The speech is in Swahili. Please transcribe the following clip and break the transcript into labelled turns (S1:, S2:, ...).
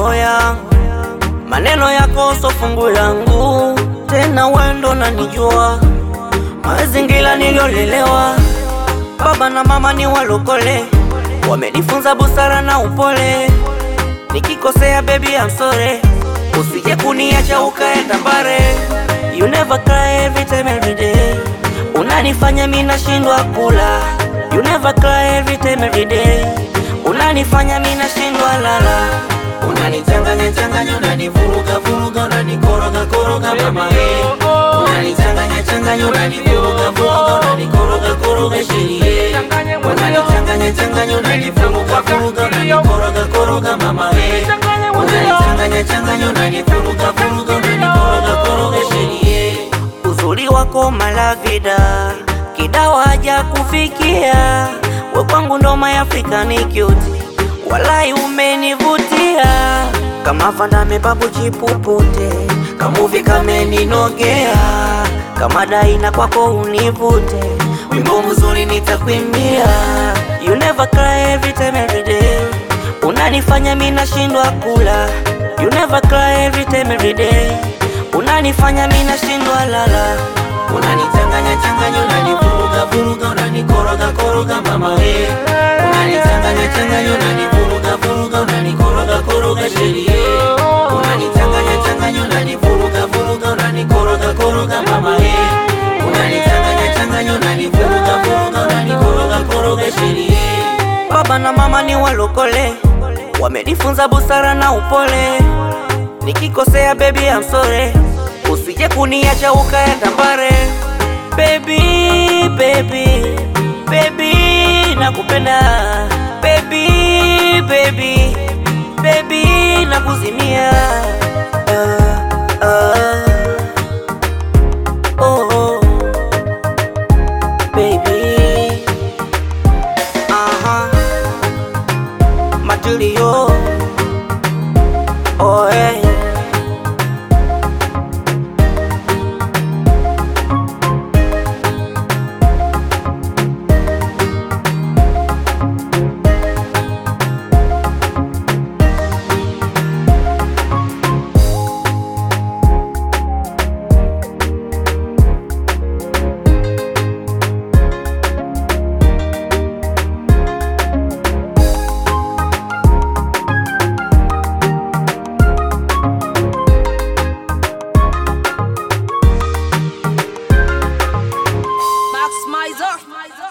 S1: roho yangu, maneno yako so fungu langu, tena wendo nanijua mazingira niliyolelewa, baba na mama ni walokole, wamenifunza busara na upole. Nikikosea baby I'm sorry, usije kuniacha ukaenda mbare. You never cry every time every day, unanifanya mimi nashindwa kula. You never cry every time every day, unanifanya mimi nashindwa lala.
S2: Unanichanganya changanya, unanivuruga vuruga, unanikoroga koroga mama eh. Unanichanganya changanya, unanivuruga vuruga, unanikoroga koroga sherie. Unanichanganya changanya, unanivuruga vuruga, unanikoroga koroga mama eh. Unanichanganya changanya, unanivuruga vuruga, unanikoroga koroga sherie.
S1: Uzuri wako malavida, kidawa haja kufikia, we kwangu ndo my African cute, walai umenivutia kama Vandame babu chipupute, kamuvi kameninogea kama Daina kwako univute, wimbo mzuri nitakwimbia. You never cry every time every day, unanifanya mimi nashindwa kula. You never cry every time every day, unanifanya mimi nashindwa lala.
S2: Unanichanganya changanya, unanivuruga vuruga, unanikoroga koroga mama eh. Unanichanganya changanya, unanivuruga vuruga, unanikoroga koroga sherie. Unanichanganya changanya, unanivuruga vuruga, unanikoroga koroga mama eh. Unanichanganya changanya, unanivuruga vuruga, unanikoroga koroga sherie.
S1: Baba na mama ni walokole, wamenifunza busara na upole. Nikikosea baby I'm sorry, usije kuniacha ukaenda mbare. Baby, baby, baby, nakupenda. Baby, baby, baby, nakuzimia. Ah, ah. Oh, oh. Baby, aha, material. Oh, hey.
S3: Max Mizer.